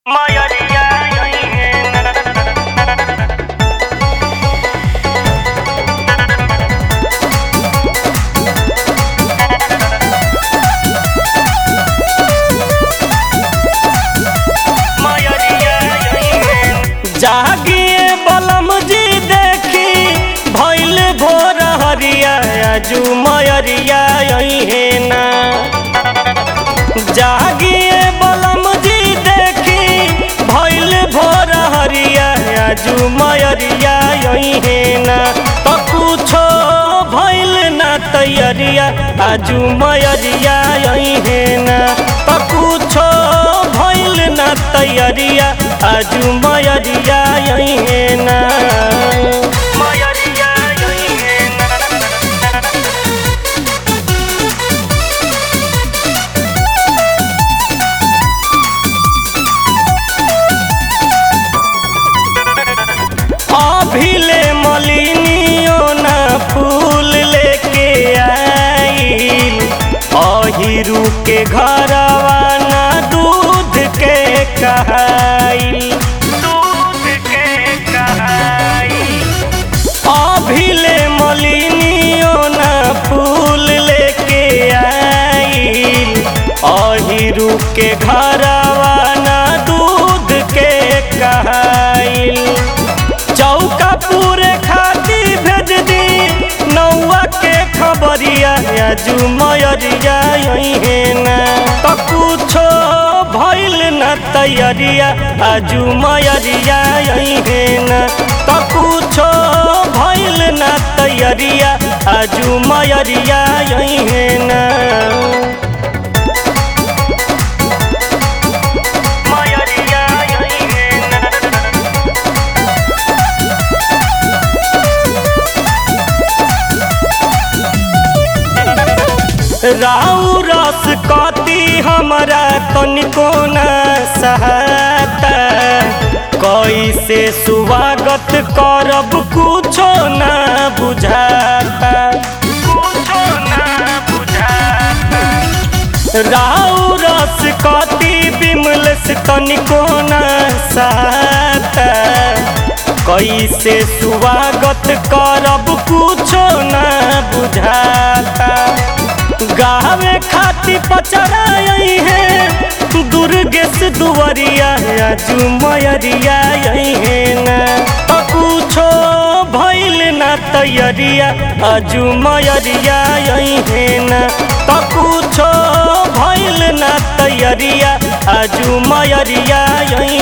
Mayoría जागिए बलम जी देखी भैल भोर हरिया आजू मयरिया है ना जागिए बलम जी देखी भैल भोर हरिया आजू मयरिया है ना तो कुछो भैल ना तैयारिया आजू मयरिया है ना तो कुछो भैल ना तैयारिया आजू मयरिया है ना मयरिया है ना अभिले मलिनियो ना फूल लेके आइल अहिरू के घरवा ना दूध के कहाइल दूध के कहाइल अभिले मलिनियो ना फूल लेके आइल अहिरू के घरवा ना दूध के कहाइल चौका पूरे खाती भेज दी नौआ के खबरिया आजू मयरिया है ना तो कुछो भइल न तैयारिया आजू मयरिया है ना तो कुछो भइल न तैयारिया आजू मयरिया है ना मयरिया है ना राउ रस कति हमरा तनिको न सहाता कैसे स्वागत करब कुछो न बुझाता कुछो न बुझाता राउ रस कति बिमलेस तनिको न सहाता कैसे स्वागत करब कुछो न बुझाता गावे खाती पचराई है दुर्गेश दुवरिया आजू मयरिया है ना तो कुछो भइल ना तैयारिया आजू मयरिया है ना तो कुछो भइल ना तैयारिया आजू मयरिया